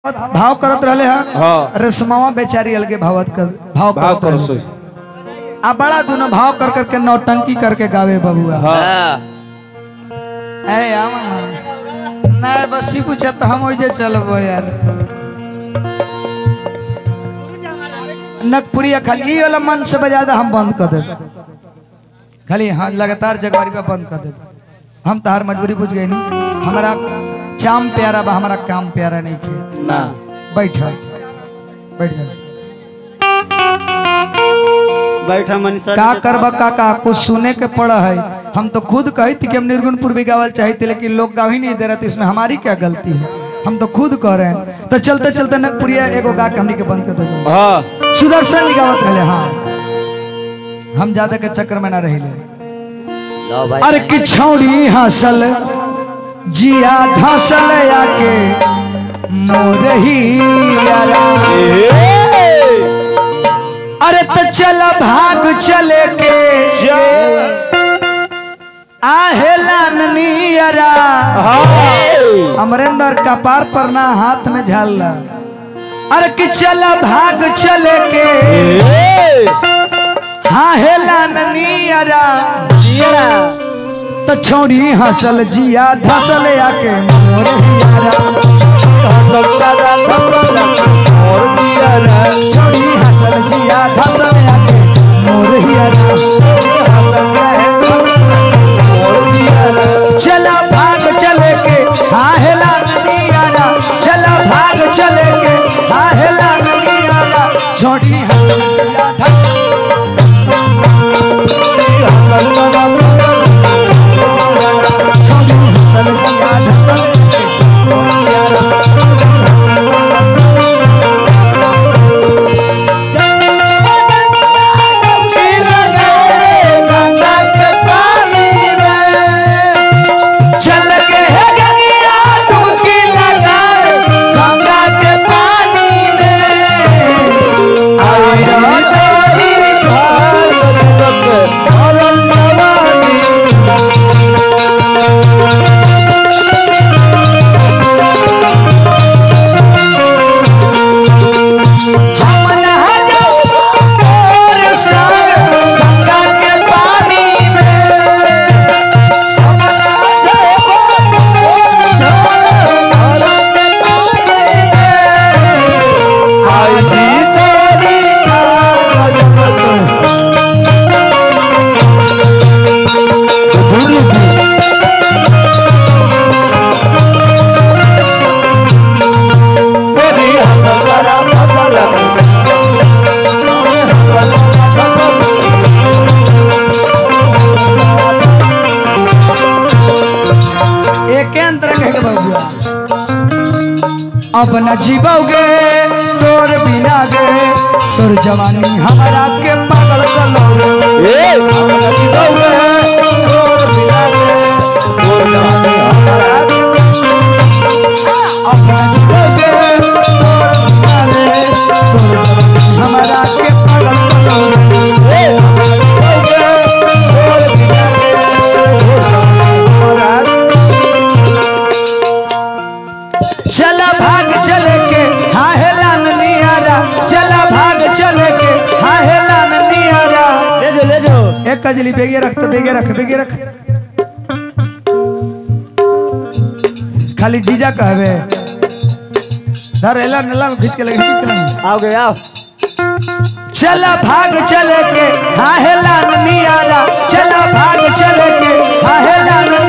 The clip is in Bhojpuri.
भाव करत रहले हा हाँ रेशमावा बेचारी अलगे भावत कर भाव भाव करत करो रहले। सो आ बड़ा दोनों भाव कर करके नौटंकी करके गावे बबुआ हाँ ए आमा नहीं बस ही पूछा तो हम ओइजे चलबो यार नकपुरिया खाली ई वाला मन से बजा दे हम बंद कर देब खाली हाँ लगातार जगवारी पे बंद कर देब हम तो हर मजबूरी बुझ गए नहीं हमारा चाम प्यारा बा हमारा काम प्यारा नहीं के ना बैठ बैठ जा बैठा मनीषा का करबा काका कुछ सुने के पड़ा है हम तो खुद कही थी कि हम निर्गुणपुर भी गावल चाहते लेकिन लोग गा ही नहीं दे रहे थे इसमें हमारी क्या गलती है हम तो खुद कह रहे हैं तो चलते चलते नगपुरिया एगो गा के हमनी के बंद कर दे हाँ सुदर्शन जी गावत रहे हाँ हम ज्यादा के चक्कर में ना रही लो भाई अरे कि छौड़ी हसल जिया धसल आके मोरही यारा अरे तो चल भाग चले के आहेला ननियरा अमरेंद्र कपार पर ना हाथ में झाल अरे कि चल भाग चले के हाँ हेला ननियरा तो छोड़ी हसल जिया धसल आके मोर हियारा छोड़ी हसल जिया धसल आके मोर हियारा चला भाग चले के हाँ हेला ननियारा चला भाग चले के हाँ हेला ननियारा छोड़ी हसल जिया धसल छोड़ी हसल जिया धसल चल के है गंगा डुबकी लगाए गंगा के पानी में आज डोली हम नहा जाओ और संग गंगा के पानी में हम नहा जाओ और संग गंगा के पानी में आज तेरी एक अंतर कह के बबुआ अब न जीवोगे तोर बिना गे तोर जवानी हमारा के पागल कलोगे अब न जीवोगे तोर बिना गे तोर जवानी हमारा के अब न जीवोगे तोर बिना गे तोर जवानी हमारा के पागल कलोगे अब न जीवोगे तोर बिना गे तोर जवानी हमारा चला भाग चले के हाँ हेला नियारा चला भाग चले के हाँ हेला नियारा ले जो ले जो एक कजली बेगे रख तो बेगे रख बेगे रख खाली जीजा कहवे धर हेला नला में खींच के लगे खींच लगे आओ गए आओ चला भाग चले के हाँ हेला नियारा चला भाग चले के हाँ हेला